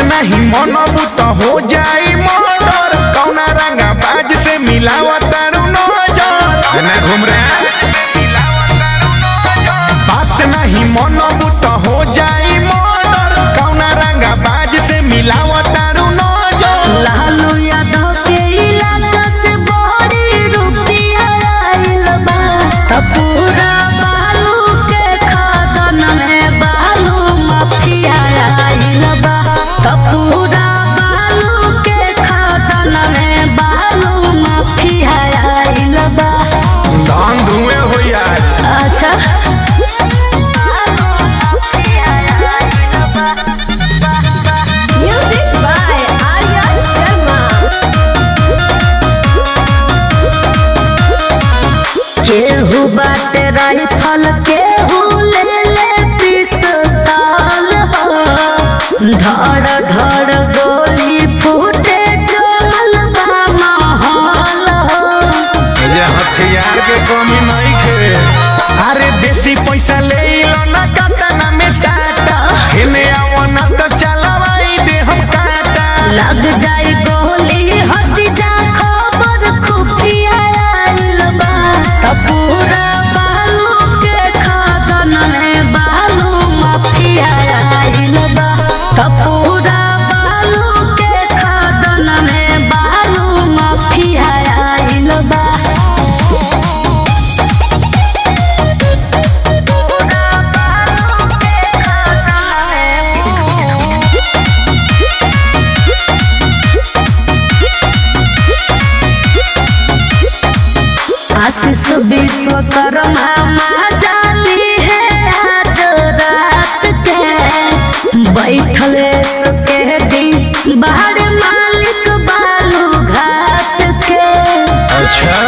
नहीं मनबू तो हो जाई मर्डर कौना रंगा बाज से मिलावा तारू नजर ना घूम रहे बात नहीं मनबू तो हो जाई मर्डर कौना रंगा बाज से मिलावा तारू नजर लालू यादव के इलाका से बड़ी रुपया आइल बा त पूरा बालू के खदान में बालू माफिया आइल बा त पूरा बालू के खदान में बालू माफिया आइल बा धान धुएं हो यार अच्छा म्यूजिक बाय आर्या शर्मा केहू बाटे राइफल केहू ले ले पिस्तौल हो धड़ धड़ गोली फूटे जमल बा माहौल हो जे हथियार के कमी नहीं खे अरे देसी पैसा ले लो ना काटा में साटा हेने आओ ना तो चलवाई दे हम काटा लग जाए गोली हट जा खबर खुफिया आइल बा त पूरा बालू के खदान में बालू माफिया आइल बा त पूरा बालू के खदान में बालू माफिया आइल बा आशीष विश्वकर्मा माँ जाली है आज रात के बैठल सके दिन बाहर मालिक बालू घाट के अच्छा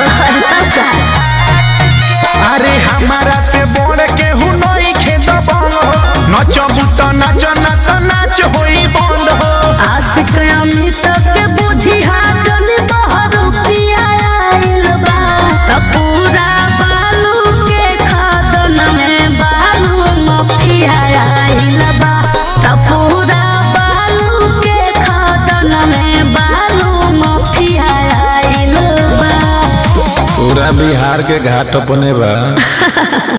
अरे हमारा से बोल के हु नहीं खेत बंग हो नचबू तो नाच ना तो नाच होई बंद हो आशिक अमित के बुझी हाजन बहर पिया आइल बा त पूरा बालू के खदन में बालू मफिया आइल बा त पूरा बालू के खदन में बालू मफिया आइल बा पूरा बिहार के घाट अपने बा